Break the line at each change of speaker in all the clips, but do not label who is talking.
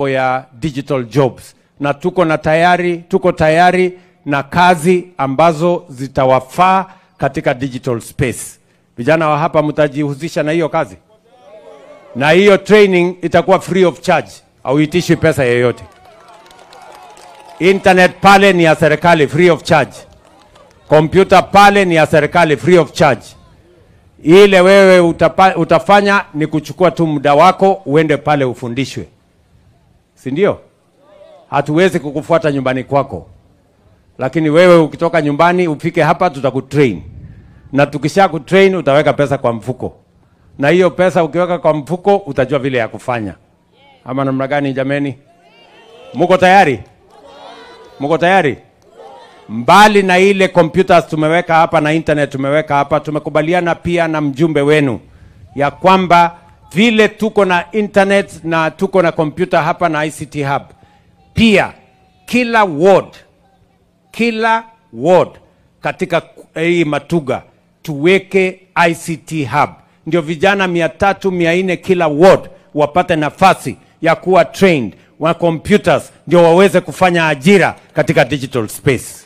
mambo ya digital jobs, na tuko na tayari, tuko tayari na kazi ambazo zitawafaa katika digital space. Vijana wa hapa mtajihusisha na hiyo kazi, na hiyo training itakuwa free of charge, hauitishi pesa yoyote. Internet pale ni ya serikali free of charge, kompyuta pale ni ya serikali free of charge. Ile wewe utapa, utafanya ni kuchukua tu muda wako uende pale ufundishwe, si ndio? Hatuwezi kukufuata nyumbani kwako, lakini wewe ukitoka nyumbani ufike hapa, tutakutrain na tukisha kutrain utaweka pesa kwa mfuko, na hiyo pesa ukiweka kwa mfuko utajua vile ya kufanya. Ama namna gani? Jameni, muko tayari? Muko tayari? Mbali na ile computers tumeweka hapa na internet tumeweka hapa, tumekubaliana pia na mjumbe wenu ya kwamba vile tuko na internet na tuko na kompyuta hapa na ICT hub, pia kila ward, kila ward katika hii Matuga tuweke ICT hub, ndio vijana mia tatu mia nne kila ward wapate nafasi ya kuwa trained wa computers, ndio waweze kufanya ajira katika digital space.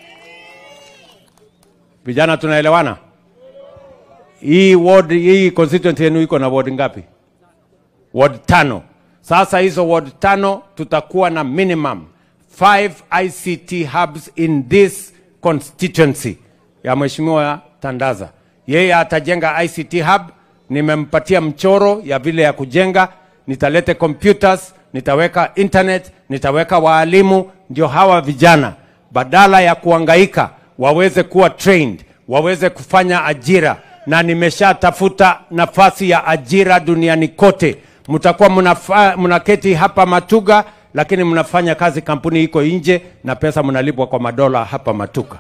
Vijana tunaelewana? Hii ward, hii constituency yenu iko na ward ngapi? Ward tano. Sasa hizo ward tano tutakuwa na minimum five ICT hubs in this constituency ya Mheshimiwa Tandaza. Yeye atajenga ICT hub, nimempatia mchoro ya vile ya kujenga, nitalete computers, nitaweka internet, nitaweka waalimu, ndio hawa vijana badala ya kuangaika waweze kuwa trained, waweze kufanya ajira, na nimeshatafuta nafasi ya ajira duniani kote. Mtakuwa mnafa- mnaketi hapa Matuga, lakini mnafanya kazi kampuni iko nje, na pesa mnalipwa kwa madola hapa Matuga.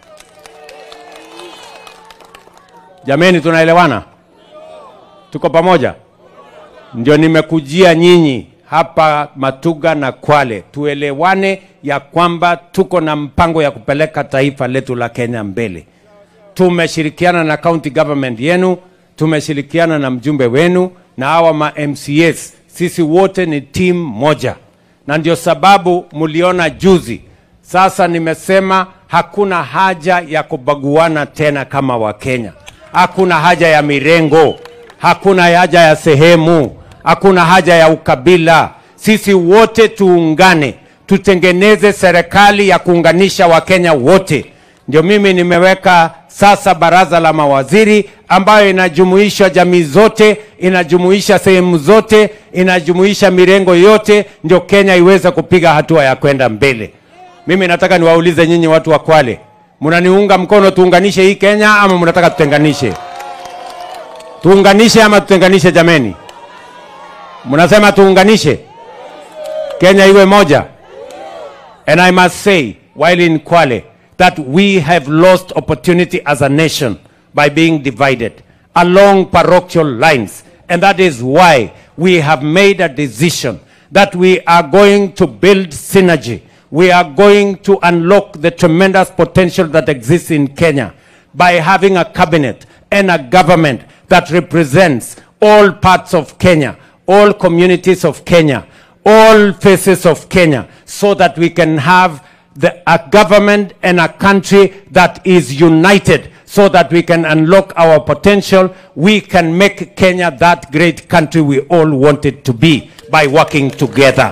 Jameni, tunaelewana? Tuko pamoja? Ndio nimekujia nyinyi hapa Matuga na Kwale, tuelewane ya kwamba tuko na mpango ya kupeleka taifa letu la Kenya mbele. Tumeshirikiana na county government yenu, tumeshirikiana na mjumbe wenu na hawa ma MCAs. Sisi wote ni timu moja, na ndio sababu mliona juzi. Sasa nimesema hakuna haja ya kubaguana tena kama Wakenya, hakuna haja ya mirengo, hakuna haja ya sehemu, hakuna haja ya ukabila. Sisi wote tuungane, tutengeneze serikali ya kuunganisha Wakenya wote. Ndio mimi nimeweka sasa baraza la mawaziri ambayo inajumuisha jamii zote, inajumuisha sehemu zote, inajumuisha mirengo yote, ndio Kenya iweze kupiga hatua ya kwenda mbele. Mimi nataka niwaulize nyinyi watu wa Kwale, mnaniunga mkono tuunganishe hii Kenya ama mnataka tutenganishe? Tuunganishe ama tutenganishe? Jameni, mnasema tuunganishe Kenya iwe moja? And I must say while in Kwale that we have lost opportunity as a nation by being divided along parochial lines. And that is why we have made a decision that we are going to build synergy. We are going to unlock the tremendous potential that exists in Kenya by having a cabinet and a government that represents all parts of Kenya, all communities of Kenya, all faces of Kenya, so that we can have the, a government and a country that is united so that we can unlock our potential. We can make Kenya that great country we all want it to be by working together.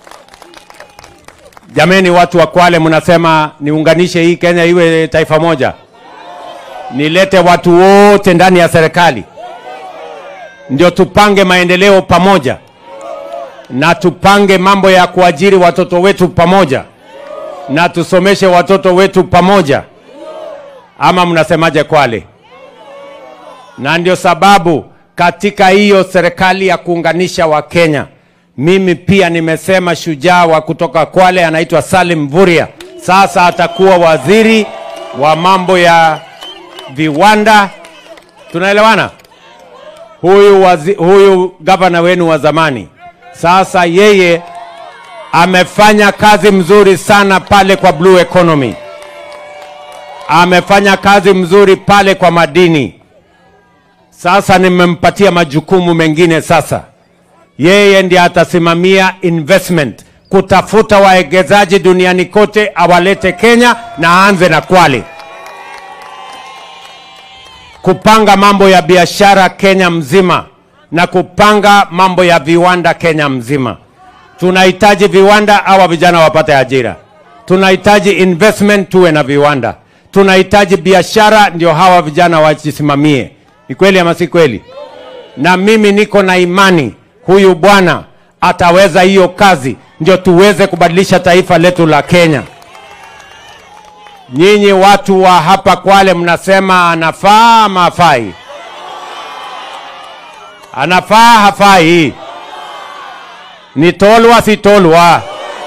Jameni, watu wa Kwale, mnasema niunganishe hii Kenya iwe taifa moja, nilete watu wote ndani ya serikali, ndio tupange maendeleo pamoja na tupange mambo ya kuajiri watoto wetu pamoja na tusomeshe watoto wetu pamoja, ama mnasemaje Kwale? Na ndio sababu katika hiyo serikali ya kuunganisha Wakenya, mimi pia nimesema shujaa wa kutoka Kwale anaitwa Salim Mvurya, sasa atakuwa waziri wa mambo ya viwanda. Tunaelewana? Huyu, wazi, huyu gavana wenu wa zamani sasa yeye amefanya kazi mzuri sana pale kwa blue economy, amefanya kazi mzuri pale kwa madini. Sasa nimempatia majukumu mengine sasa yeye ndiye atasimamia investment, kutafuta wawekezaji duniani kote, awalete Kenya na aanze na Kwale, kupanga mambo ya biashara Kenya mzima na kupanga mambo ya viwanda Kenya mzima. Tunahitaji viwanda, hawa vijana wapate ajira. Tunahitaji investment, tuwe na viwanda. Tunahitaji biashara, ndio hawa vijana wajisimamie. Ni kweli ama si kweli? Na mimi niko na imani huyu bwana ataweza hiyo kazi, ndio tuweze kubadilisha taifa letu la Kenya. Nyinyi watu wa hapa Kwale mnasema anafaa ama hafai? Anafaa hafai? Ni tolwa si tolwa?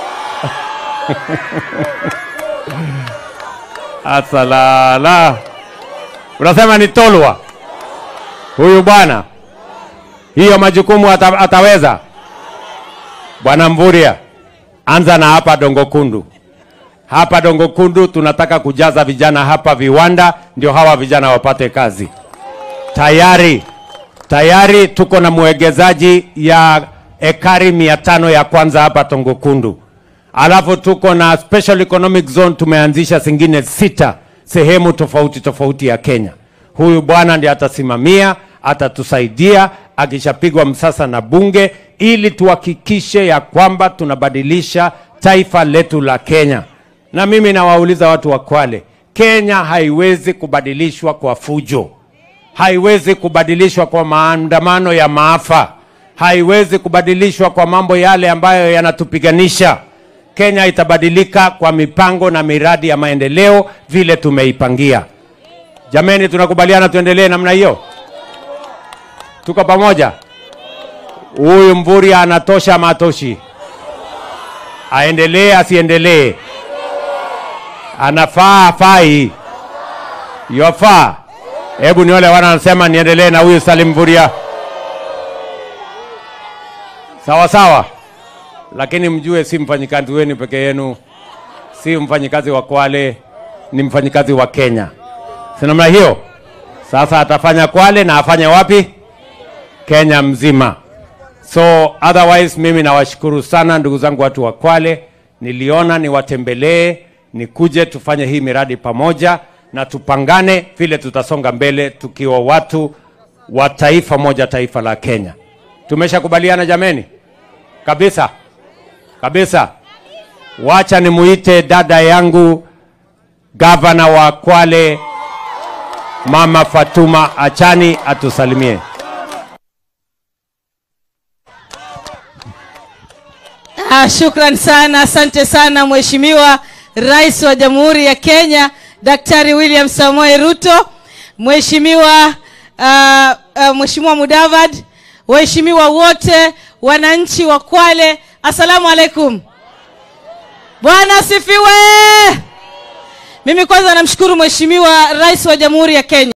Asalala, unasema ni tolwa huyu bwana, hiyo majukumu ata, ataweza? Bwana Mvurya, anza na hapa Dongo Kundu. Hapa Dongo Kundu tunataka kujaza vijana hapa viwanda, ndio hawa vijana wapate kazi. Tayari tayari tuko na mwegezaji ya ekari mia tano ya kwanza hapa Dongo Kundu, alafu tuko na special economic zone tumeanzisha zingine sita sehemu tofauti tofauti ya Kenya. Huyu bwana ndiye atasimamia, atatusaidia akishapigwa msasa na bunge, ili tuhakikishe ya kwamba tunabadilisha taifa letu la Kenya. Na mimi nawauliza watu wa Kwale, Kenya haiwezi kubadilishwa kwa fujo, haiwezi kubadilishwa kwa maandamano ya maafa, haiwezi kubadilishwa kwa mambo yale ambayo yanatupiganisha. Kenya itabadilika kwa mipango na miradi ya maendeleo vile tumeipangia. Jameni, tunakubaliana tuendelee namna hiyo? Tuko pamoja? Huyu Mvurya anatosha matoshi? Aendelee asiendelee? Anafaa afai? Yofaa? Hebu ni wale wana wanasema niendelee na huyu Salim Mvurya, sawa sawa, lakini mjue si mfanyikazi wenu peke yenu, si mfanyikazi wa Kwale, ni mfanyikazi wa Kenya, si namna hiyo? Sasa atafanya Kwale na afanye wapi? Kenya mzima. So otherwise mimi nawashukuru sana ndugu zangu watu wa Kwale, niliona niwatembelee, nikuje tufanye hii miradi pamoja na tupangane vile tutasonga mbele tukiwa watu wa taifa moja, taifa la Kenya. Tumeshakubaliana jameni? Kabisa kabisa. Wacha nimuite dada yangu gavana wa Kwale, Mama Fatuma Achani atusalimie.
Ah, shukran sana, asante sana Mheshimiwa Rais wa Jamhuri ya Kenya Daktari William Samoei Ruto, Mheshimiwa uh, uh, Mheshimiwa Mudavadi, waheshimiwa wote, wananchi wa Kwale, assalamu alaikum. Bwana asifiwe. Mimi kwanza namshukuru Mheshimiwa Rais wa Jamhuri ya Kenya